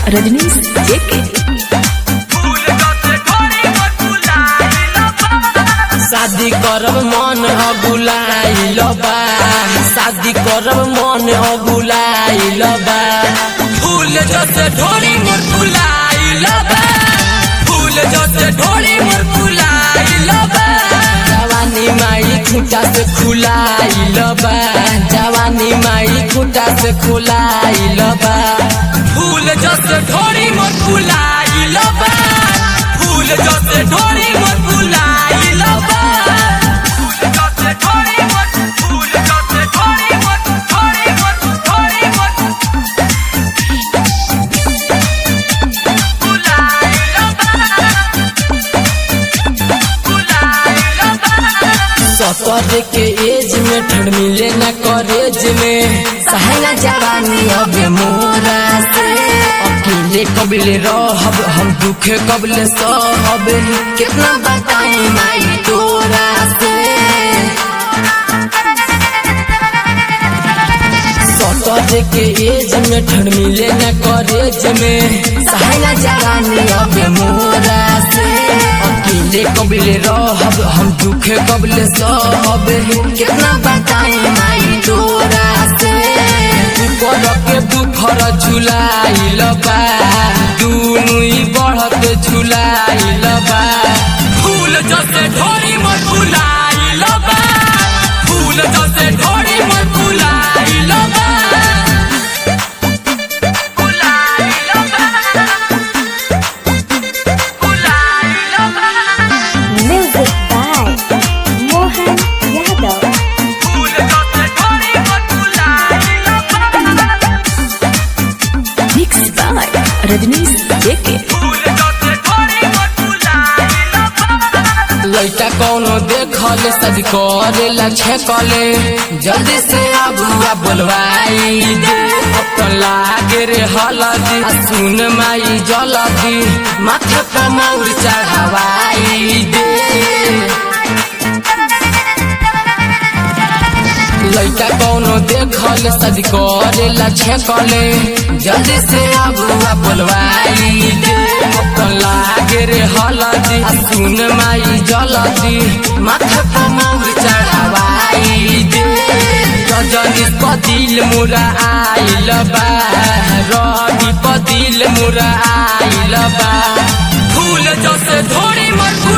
रजनीश जेके शादी करब मन अगुलाइल बा शादी करब मन अगुलाइल बा फूल जसे ढोरी मोर फुलाइल बा फूल जसे ढोरी मोर फुलाइल बा जवानी माई खूटा से खुलाइल बा जवानी माई खूटा से खुलाइल बा फूल जसे ढोरी मोर फुलाइल बा फूल जसे ढोरी मोर फुलाइल बा सतर के एज में ठंड मिले न कॉलेज में सहना जवानी अब मोरा से अकेले कबले रहब हम दुखे कबले सहब कितना बताई माई तोरा से सतर के एज में ठंड मिले न कॉलेज में सहना जवानी अब मोरा से अकेले कबले रहब हम दुखे कबले सहब कितना बताई माई तोरा से ऊपर के बुखर झुलाइल बा दुनु ही बढ़त झुलाइल बा फूल जसे ढोरी मत फुलाइल बा फूल जसे ढोरी मत फुलाइल बा Music by Mohan Yadav. Mix by Rajnish JK लइका कौनो देखल सद करेला छेकले जल्दी से अबुआ बोलवाई दे अपन लागे रे हलदी आ सुन माई जलदी माथे पर मौर चढ़ावाई दे लइका कौनो देखल सद करेला छेकले जल्दी से अबुआ बोलवाई दे अपन लागे रे हलदी आ सुन माई जलदी माथे पर मौर चढ़ावाई दे रजनी पदिल मुरा आइल बा रवि पदिल मुरा आइल बा फूल जसे धोरी मत